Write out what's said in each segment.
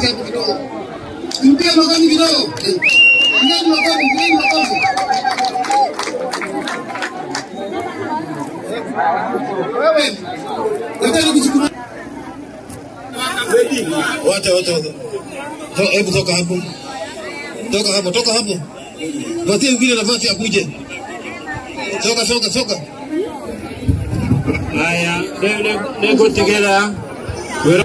makofi hapo kidogo. Mpige makofi kidogo. Mpige makofi, mpige makofi. Wewe, nataka kuchukua Wote wote wote. To- Hebu toka hapo. Toka hapo, toka hapo. Patie mwingine nafasi akuje. Toka, toka, toka. Haya, they, they, they go together. We're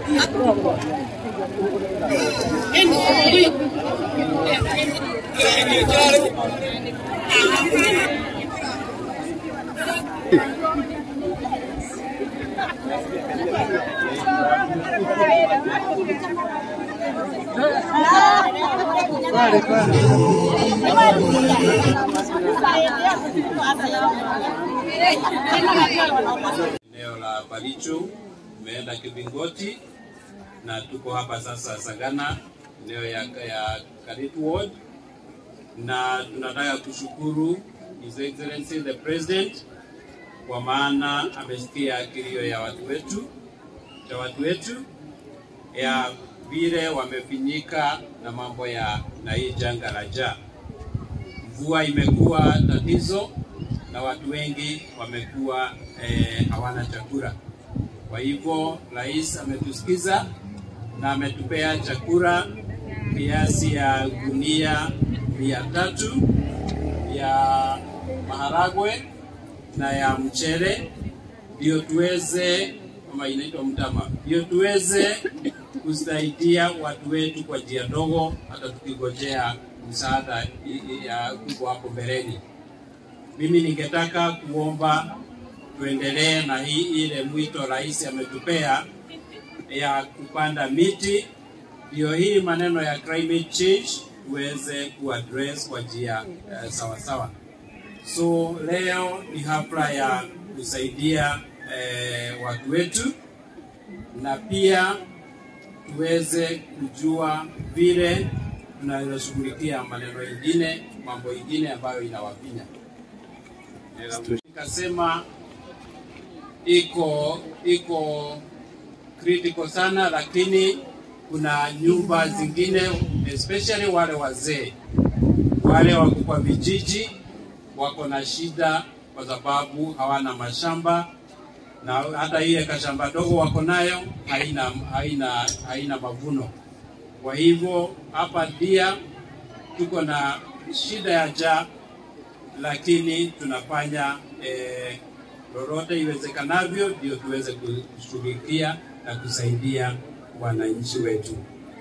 eneo la Baricho, tumeenda Kibingoti na tuko hapa sasa Sagana, eneo ya, ya Karitu Ward, na tunataka kushukuru His Excellency the President kwa maana amesikia kilio ya watu wetu cha watu wetu ya vile wamefinyika na mambo ya na hii janga la njaa. Mvua imekuwa tatizo na watu wengi wamekuwa eh, hawana chakula. Kwa hivyo rais ametusikiza na ametupea chakula kiasi ya gunia mia tatu ya maharagwe na ya mchele ndio tuweze kama inaitwa mtama, ndio tuweze kusaidia watu wetu kwa njia ndogo, hata tukigojea msaada i- i- ya kubwa hapo mbeleni. Mimi ningetaka kuomba tuendelee na hii ile mwito rais ametupea ya kupanda miti, ndio hii maneno ya climate change tuweze kuaddress kwa njia uh, sawa sawa. So leo ni hafla ya kusaidia eh, watu wetu na pia tuweze kujua vile tunaweza shughulikia maneno ingine, mambo ingine ambayo inawafinya. Eh, Nikasema iko iko critical sana, lakini kuna nyumba zingine especially wale wazee wale wako kwa vijiji wako na shida kwa sababu hawana mashamba na hata ile kashamba dogo wako nayo haina, haina, haina mavuno. Kwa hivyo hapa pia tuko na shida ya njaa, lakini tunafanya eh, lolote iwezekanavyo ndio tuweze kushughulikia na kusaidia wananchi wetu.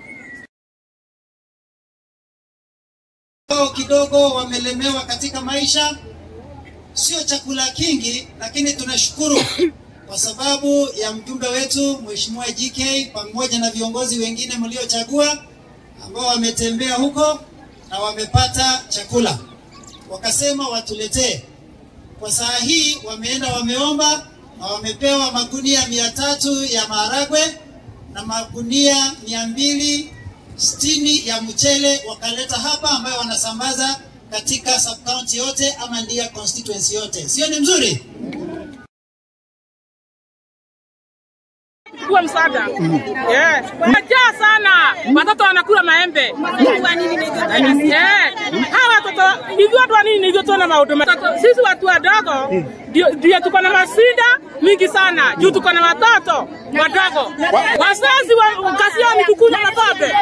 kidogo kidogo wamelemewa katika maisha, sio chakula kingi, lakini tunashukuru kwa sababu ya mjumbe wetu Mheshimiwa GK pamoja na viongozi wengine mliochagua ambao wametembea huko na wamepata chakula, wakasema watuletee. Kwa saa hii wameenda wameomba na wamepewa magunia mia tatu ya maharagwe na magunia mia mbili sitini ya mchele wakaleta hapa, ambayo wanasambaza katika sub county yote ama ndia constituency yote. Sio ni mzuri? kuwa msaada. Eh, najaa sana, watoto wanakula maembe. Eh, hawa watoto hivyo watu wa nini hivyo tuona mauduma. Watoto- Sisi watu wadogo ndio ndio tuko na masida mingi sana juu tuko na watoto wadogo. Wazazi wa kazi yao ni kukula na pombe.